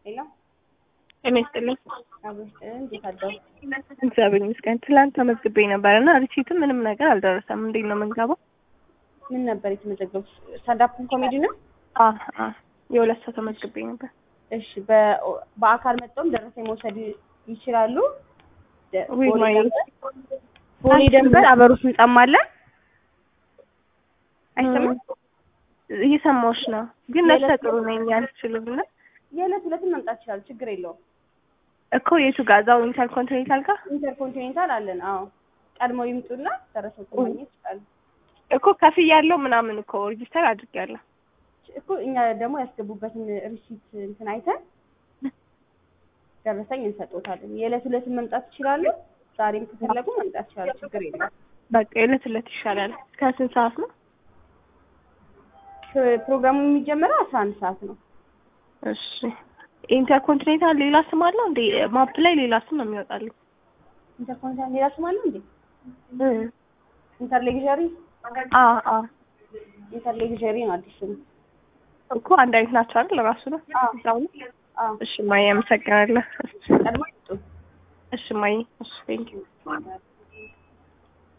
ሄሎ ጤና ይስጥልኝ። አብሮሽ እንዴት አደሩ? እግዚአብሔር ይመስገን። ትላንት ተመዝግቤ ነበር እና ሪሲትም ምንም ነገር አልደረሰም። እንዴት ነው የምንገባው? ምን ነበር የተመዘገቡት? ስታንዳፕ ኮሜዲ ነው? አ አ የሁለት ሰው ተመዝግቤ ነበር። እሺ በ- በአካል መጥተውም ደረሰኝ መውሰድ ይችላሉ። ደ- ወይ ቦሌ ማይ ደንበር ቦሌ ደንበር አበሩስ ህንጻም አለ። አይሰማም? እየሰማሁሽ ነው፣ ግን ነፍሰ ጥሩ ነኝ አልችልም እና የዕለት ሁለትም መምጣት ይችላሉ። ችግር የለውም። እኮ የቱ ጋር እዛው ኢንተርኮንቲኔንታል ጋር ኢንተርኮንቲኔንታል አለን። አዎ ቀድመው ይምጡና ደረሰኝ ማግኘት ይችላሉ። እኮ ከፍያ ያለው ምናምን እኮ ሬጂስተር አድርጌያለሁ። እኮ እኛ ደግሞ ያስገቡበትን ሪሲት እንትን አይተን ደረሰኝ እንሰጦታለን። የዕለት ሁለትም መምጣት ይችላሉ። ዛሬም ከፈለጉ መምጣት ይችላሉ። ችግር የለም። በቃ የዕለት ዕለት ይሻላል። ከስንት ሰዓት ነው? ፕሮግራሙ የሚጀመረው አስራ አንድ ሰዓት ነው። እሺ ኢንተርኮንቲኔንታል ሌላ ስም አለው እንዴ? ማፕ ላይ ሌላ ስም ነው የሚወጣልኝ። ኢንተርኮንቲኔንታል ሌላ ስም አለው እንዴ? ኢንተርሌግዠሪ አ አ ኢንተርሌግዠሪ ነው አዲስ ስሙ። እኮ አንድ አይነት ናቸው አይደል? ራሱ ነው አዎ። እዛው ነው። አዎ እሺ ማየ አመሰግናለሁ። ቀድሞ ይምጡ። እሺ ማየ እሺ ቴንኪው